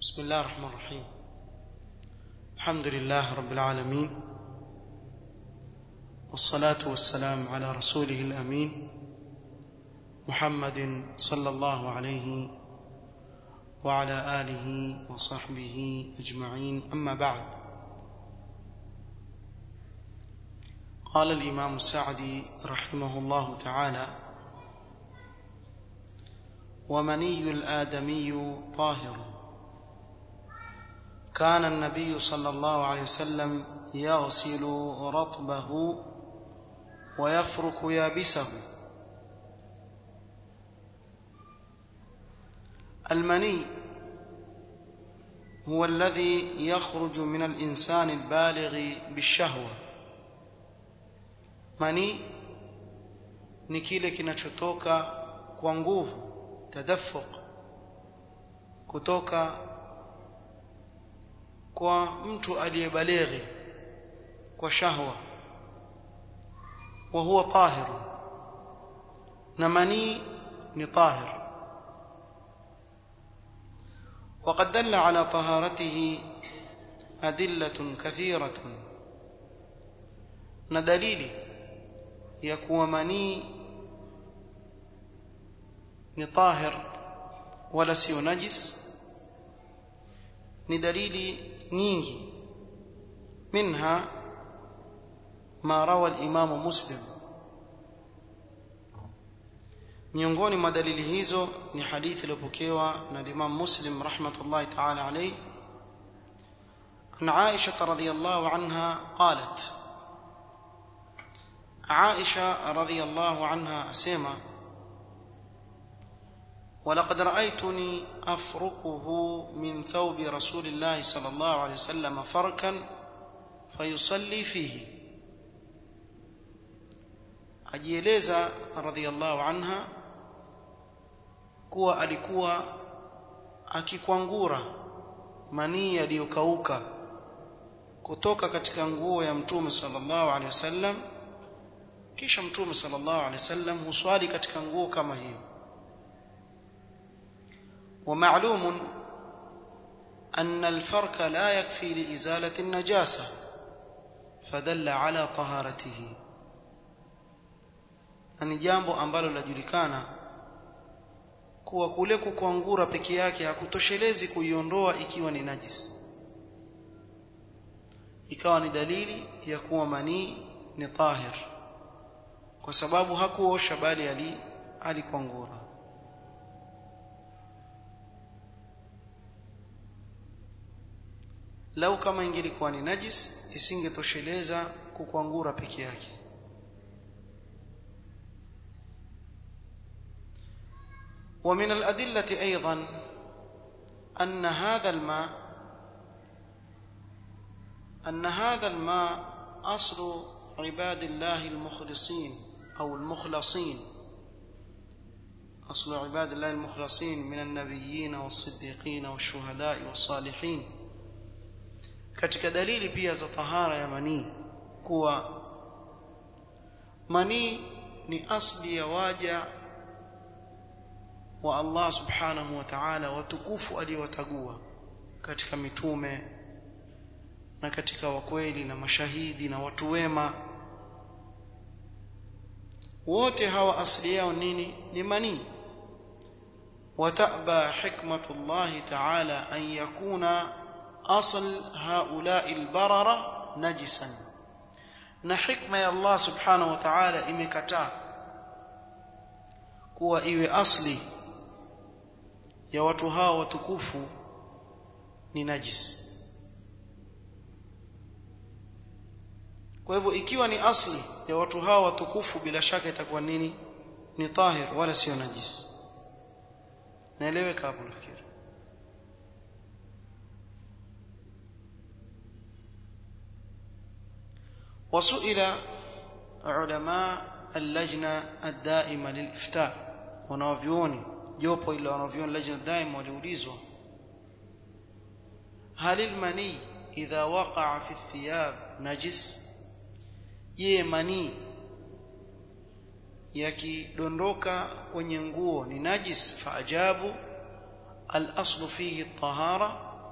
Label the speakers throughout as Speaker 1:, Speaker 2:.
Speaker 1: بسم الله الرحمن الرحيم الحمد لله رب العالمين والصلاة والسلام على رسوله الأمين محمد صلى الله عليه وعلى آله وصحبه أجمعين أما بعد قال الإمام السعدي رحمه الله تعالى ومني الآدمي طاهر كان النبي صلى الله عليه وسلم يغسل رطبه ويفرك يابسه المني هو الذي يخرج من الإنسان البالغ بالشهوة mani ni kile kinachotoka kwa nguvu tadaffuq kutoka kwa mtu aliyebalighi kwa shahwa wa huwa tahir na mani ni tahir وقد دل على طهارته أدلة كثيرة ندليل يكون مني ni tahir wala sio najis ni dalili nyingi minha ma rawa al-imam muslim miongoni mwa dalili hizo ni hadithi iliyopokewa na Imam Muslim rahmatullahi ta'ala alayhi عن عائشة رضي الله عنها قالت عائشة رضي الله عنها أسيما ولقد رأيتني أفركه من ثوب رسول الله صلى الله عليه وسلم فركا فيصلي فيه ajieleza radhiallahu anha kuwa alikuwa akikwangura manii yaliyokauka kutoka katika nguo ya mtume sallallahu alaihi wasallam kisha mtume sallallahu alaihi wasallam huswali katika nguo kama hiyo ومعلوم أن الفرك لا يكفي لإزالة النجاسة فدل على طهارته ni jambo ambalo lajulikana kuwa kule kukwangura peke yake hakutoshelezi kuiondoa ikiwa ni najisi ikawa ni dalili ya kuwa manii ni tahir kwa sababu hakuosha bali ali alikwangura lau kama ingelikuwa ni najis isingetosheleza kukwangura peke yake ومن الأدلة أيضا أن هذا الماء أن هذا الماء أصل عباد الله المخلصين أو المخلصين أصل عباد الله المخلصين من النبيين والصديقين والشهداء والصالحين katika dalili pia za tahara ya manii kuwa manii ni asli ya waja wa Allah subhanahu wa ta'ala watukufu aliyowatagua katika mitume na katika wakweli na mashahidi na watu wema wote hawa asili yao nini ni manii وتأبى حكمة الله تعالى أن يكون أصل هؤلاء البررة نجسا na hikma ya Allah subhanahu wa ta'ala imekataa kuwa iwe asli ya watu hao watukufu ni najis kwa hivyo ikiwa ni asli ya watu hao watukufu bila shaka itakuwa nini ni tahir wala sio najis naeleweka hapo nafikiri وسئل علماء اللجنة الدائمة للإفتاء wanavyuoni jopo ile wanavyuoni lajna daima waliulizwa هل المني إذا وقع في الثياب نجس je manii yakidondoka kwenye nguo ni najis faajabu al-aslu fihi at-tahara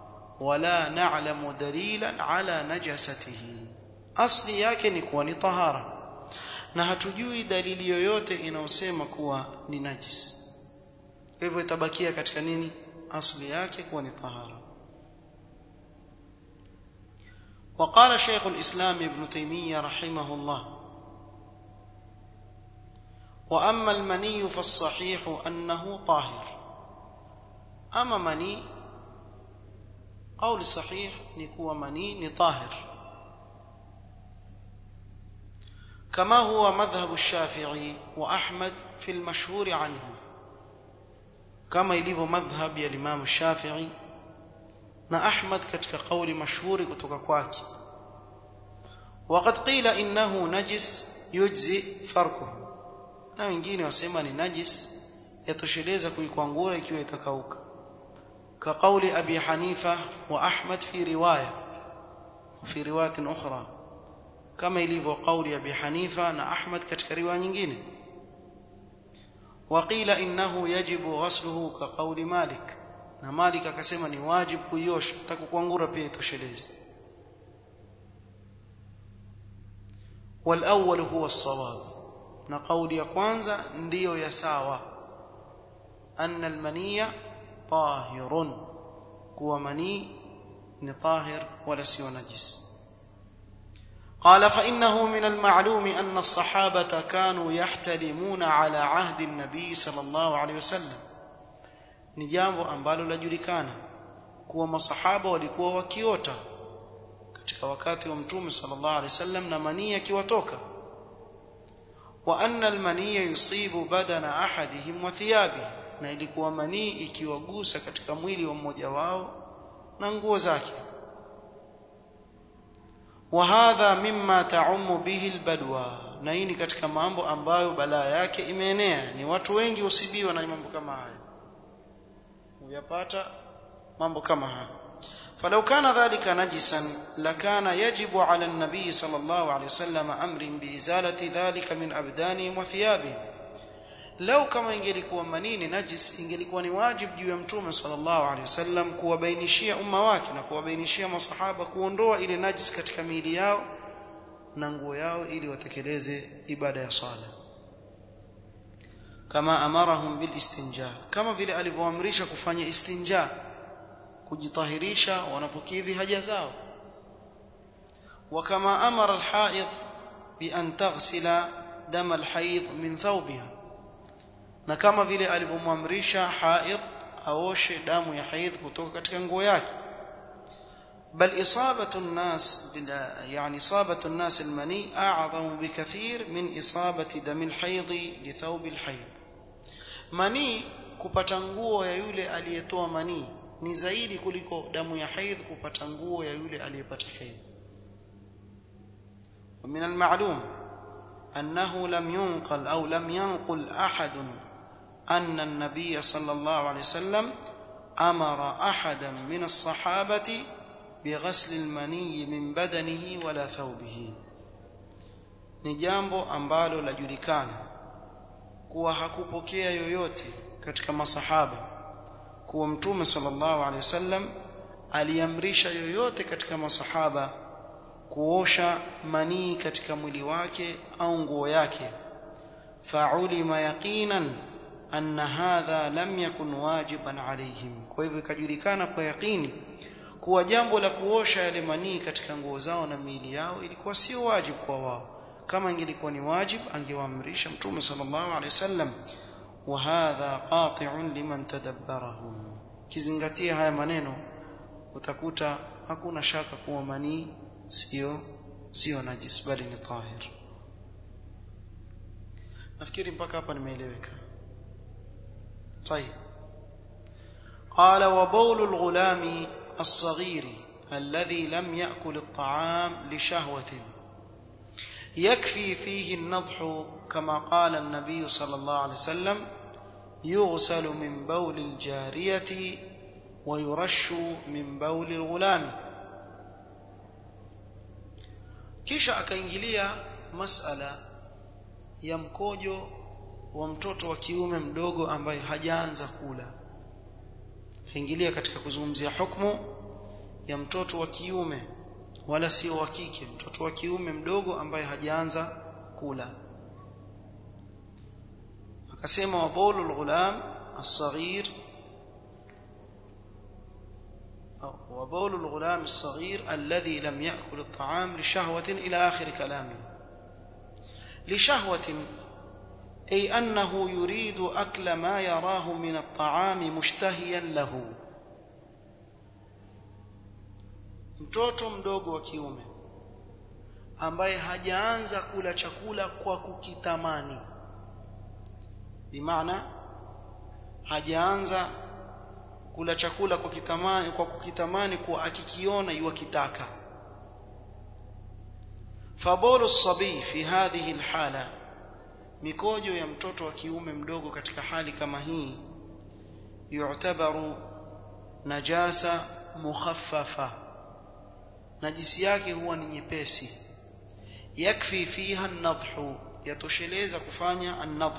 Speaker 1: wala na'lamu dalilan ala najasatihi asli yake ni kuwa ni tahara na hatujui dalili yoyote inayosema kuwa ni najis kwa hivyo itabakia katika nini asli yake kuwa ni tahara وقال شيخ الإسلام ابن تيمية رحمه الله وأما المني فالصحيح أنه طاهر أما مني قول الصحيح نكو مني نطاهر كما هو مذهب الشافعي وأحمد في المشهور عنه كما يليف مذهب يا الإمام الشافعي na Ahmad katika kauli mashuhuri kutoka kwake وقد قيل انه نجس يجزي فرقه na wengine wasema ni najis yatosheleza kuikwangura ikiwa itakauka ka kauli abi hanifa wa ahmad fi riwaya fi riwayat ukhra kama ilivyo kauli abi hanifa na ahmad katika riwaya nyingine وقيل انه يجب غسله كقول مالك na Malik akasema ni wajibu kuiosha atakukwangura pia itosheleze والأول هو الصواب na kauli ya kwanza ndiyo ya sawa anna almaniya tahirun kuwa manii ni tahir wala sio najis قال فإنه من المعلوم أن الصحابة كانوا يحتلمون على عهد النبي صلى الله عليه وسلم ni jambo ambalo lajulikana kuwa masahaba walikuwa wakiota katika wakati wa mtume sallallahu alaihi wasallam na manii akiwatoka wa anna almaniya yusibu badana ahadihim wa thiyabihi na ilikuwa manii ikiwagusa katika mwili wa mmoja wao na nguo zake wa hadha mimma ta'ummu bihi albadwa na hii ni katika mambo ambayo balaa yake imeenea ni watu wengi usibiwa na mambo kama haya uyapata mambo kama haya فلو كان ذلك نجسا لكان يجب على النبي صلى الله عليه وسلم امر بازاله ذلك من ابدانهم وثيابهم لو كما ingelikuwa manini najis ingelikuwa ni wajibu juu ya mtume sallallahu alaihi wasallam kuwabainishia umma wake na kuwabainishia masahaba kuondoa ile najis katika miili yao na nguo yao ili watekeleze ibada ya swala kama amarahum bil istinja kama vile alivyoamrisha kufanya istinja kujitahirisha wanapokidhi haja zao وكما امر الحائض بان تغسل دم الحيض من ثوبها na kama vile alivyomwamrisha haid aoshe damu ya haidh kutoka katika nguo yake بل إصابة الناس يعني إصابة الناس المني أعظم بكثير من إصابة دم الحيض لثوب الحيض مني kupata nguo ya yule aliyetoa manii ni zaidi kuliko damu ya haidh kupata nguo ya yule aliyepata haidh ومن المعلوم أنه لم ينقل أو لم ينقل أحد أن النبي صلى الله عليه وسلم أمر أحدا من الصحابة بغسل المني من بدنه ولا ثوبه ni jambo ambalo lajulikana kuwa hakupokea yoyote katika masahaba kuwa mtume sallallahu alaihi wasallam aliamrisha yoyote katika masahaba kuosha manii katika mwili wake au nguo yake fa'ulima yaqinan anna hadha lam yakun wajiban alaihim kwa hivyo ikajulikana kwa yaqini kuwa jambo la kuosha yale manii katika nguo zao na miili yao ilikuwa sio wajibu kwa wao kama ingelikuwa ni wajibu angewaamrisha mtume sallallahu alaihi wasallam wa hadha qati'un liman tadabbarahu kizingatia haya maneno utakuta hakuna shaka kuwa manii sio sio najis bali ni tahir nafikiri mpaka hapa nimeeleweka طيب قال وبول الغلام الصغير الذي لم يأكل الطعام لشهوة يكفي فيه النضح كما قال النبي صلى الله عليه وسلم يغسل من بول الجارية ويرش من بول الغلام kisha akaingilia masala ya mkojo wa mtoto wa kiume mdogo ambaye hajaanza kula akaingilia katika kuzungumzia hukumu ya mtoto wa kiume wala sio wa kike mtoto wa kiume mdogo ambaye hajaanza kula akasema wa bawlul ghulam as-saghir وبول الغلام الصغير الذي لم يأكل الطعام لشهوة إلى آخر كلامه لشهوة أي أنه يريد أكل ما يراه من الطعام مشتهيا له mtoto mdogo wa kiume ambaye hajaanza kula chakula kwa kukitamani bimaana hajaanza kula chakula kwa kitamani kwa kukitamani kwa akikiona yuakitaka fabulu sabi fi hadhihi alhala mikojo ya mtoto wa kiume mdogo katika hali kama hii yu'tabaru najasa mukhaffafa najisi yake huwa ni nyepesi yakfi fiha an-nadhu yatosheleza kufanya an-nadh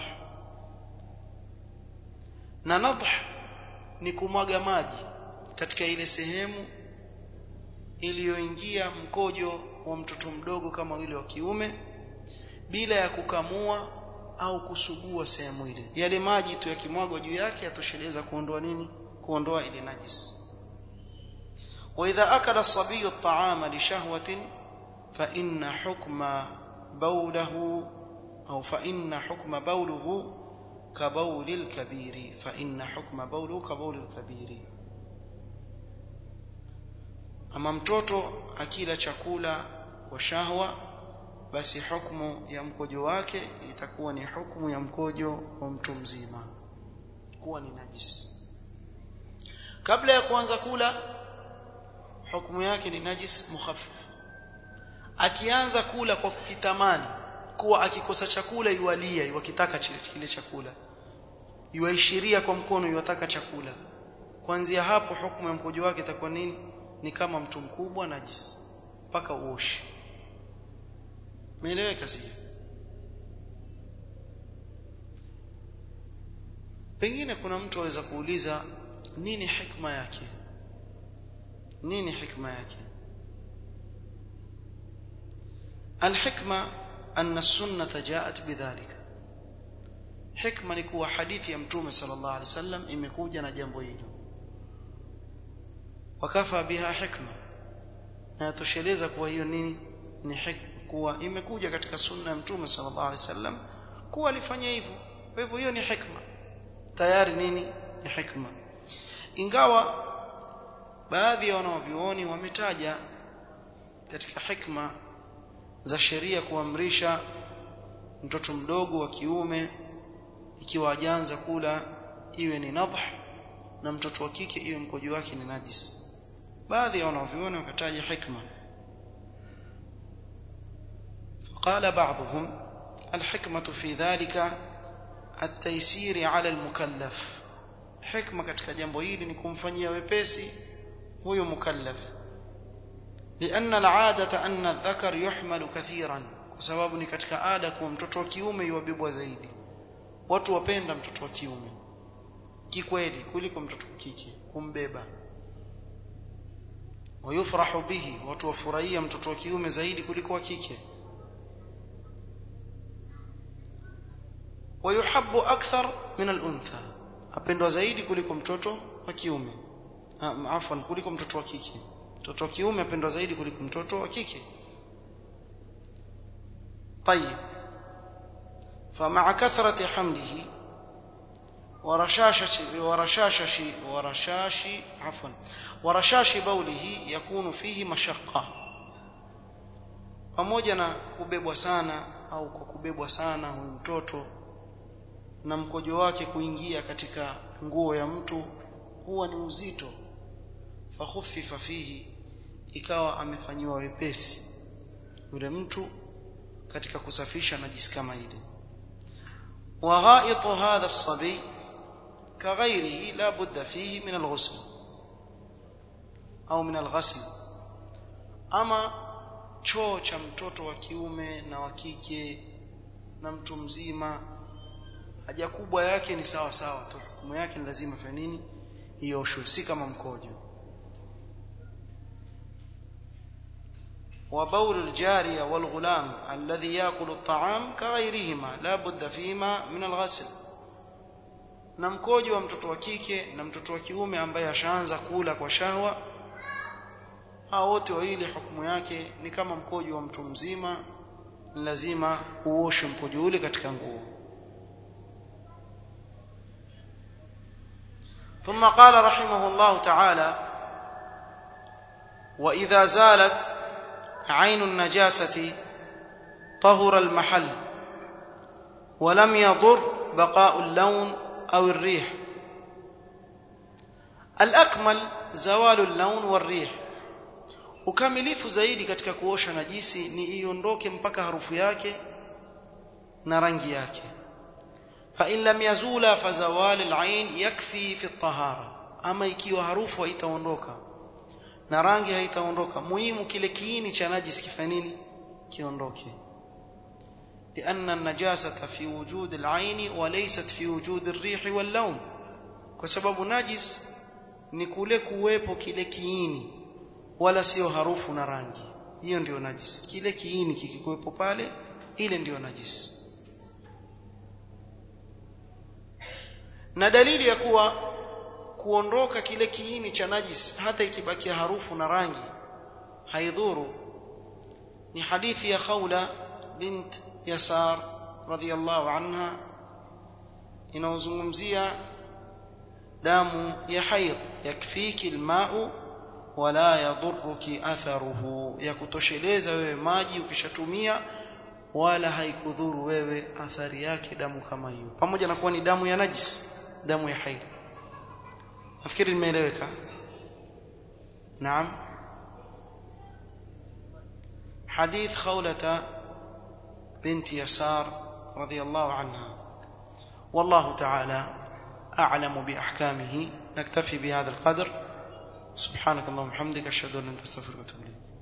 Speaker 1: na nadh ni kumwaga maji katika ile sehemu iliyoingia mkojo wa mtoto mdogo kama yule wa kiume bila ya kukamua au kusugua sehemu ile yale maji tu yakimwagwa juu yake yatosheleza kuondoa nini kuondoa ile najisi واذا اكل الصبي الطعام لشهوه فان حكم بوله او فان حكم بوله كبول الكبير فإن حكم بوله كبول الكبير ama mtoto akila chakula kwa shahwa basi hukumu ya mkojo wake itakuwa ni hukumu ya mkojo wa mtu mzima kuwa ni najisi kabla ya kuanza kula hukumu yake ni najis mukhaffaf akianza kula kwa kukitamani kuwa akikosa chakula yualia yuakitaka kile chakula yuaishiria kwa mkono yuataka chakula kuanzia hapo hukumu ya mkojo wake itakuwa nini ni kama mtu mkubwa najisi mpaka uoshe meeleweka sio pengine kuna mtu aweza kuuliza nini hikma yake nini hikma yake الحكمه أن السنة جاءت بذلك حكمة لكوا حديث يا متوم صلى الله عليه وسلم imekuja na jambo hilo wakafa biha hikma na tosheleza kuwa hiyo nini ni hikma kuwa imekuja katika sunna ya mtume sallallahu alaihi wasallam kuwa alifanya hivyo kwa hivyo hiyo ni hikma tayari nini ni hikma ingawa baadhi ya wanavyuoni wametaja katika hikma za sheria kuamrisha mtoto mdogo wa kiume ikiwa ajaanza kula iwe ni nadh na mtoto wa kike iwe mkojo wake ni najis baadhi ya wanavyuoni wakataja hikma قال بعضهم الحكمة في ذلك التيسير على المكلف حكمة katika jambo hili ni kumfanyia wepesi huyo mukallaf لأن العادة أن الذكر يحمل كثيرا kwa sababu ni katika ada kwa mtoto wa kiume yuwabebwa zaidi watu wapenda mtoto wa kiume kikweli kuliko mtoto wa kike kumbeba wayufrahu bihi watu wafurahia mtoto wa kiume zaidi kuliko wa kike ويحب أكثر من الأنثى apendwa zaidi kuliko mtoto wa kiume afwan kuliko mtoto wa kike mtoto wa kiume apendwa zaidi kuliko mtoto wa kike طيب فمع كثرة حمله ورشاشة ورشاش ورشاش عفوا ورشاش بوله يكون فيه مشقة pamoja na kubebwa sana au kwa kubebwa sana huyu mtoto na mkojo wake kuingia katika nguo ya mtu huwa ni uzito fakhuffifa fihi ikawa amefanyiwa wepesi yule mtu katika kusafisha najisi kama ile wa ghaitu hadha as-sabi كغيره لا بد فيه من الغسل au min al-ghasl ama choo cha mtoto wa kiume na wa kike na mtu mzima haja kubwa yake ni sawa sawa tu hukumu yake ni lazima fanya nini ioshwe si kama mkojo وبول الجارية والغلام الذي يأكل الطعام كغيرهما لا بد فيهما من الغسل na mkojo wa mtoto wa kike na mtoto wa kiume ambaye ashaanza kula kwa shahwa hao wote wawili hukumu yake ni kama mkojo wa mtu mzima lazima uoshe mkojo ule katika nguo ثم قال رحمه الله تعالى واذا زالت عين النجاسه طهر المحل ولم يضر بقاء اللون او الريح الاكمل زوال اللون والريح ukamilifu zaidi katika kuosha najisi ni iondoke mpaka harufu yake na rangi yake fa in lam yazula fa zawal al-ain yakfi fi at-tahara ama ikiwa harufu haitaondoka na rangi haitaondoka muhimu kile kiini cha najisi kifanye nini kiondoke لأن النجاسة في وجود العين وليست في وجود الريح واللون kwa sababu najis ni kule kuwepo kile kiini wala sio harufu na rangi hiyo ndio najis kile kiini kikikuwepo pale ile ndio najis na dalili ya kuwa kuondoka kile kiini cha najis hata ikibakia harufu na rangi haidhuru ni hadithi ya Khawla bint Yasar radhiyallahu anha inaozungumzia damu ya haid yakfiki alma'u wala yadhurruki atharuhu ya kutosheleza wewe maji ukishatumia wala haikudhuru wewe athari yake damu kama hiyo pamoja na kuwa ni damu ya najis damu ya haid nafikiri nimeeleweka naam حديث خولة بنت يسار رضي الله عنها والله تعالى أعلم بأحكامه نكتفي بهذا القدر سبحانك اللهم وبحمدك أشهد أن لا إله إلا أنت أستغفرك وأتوب إليك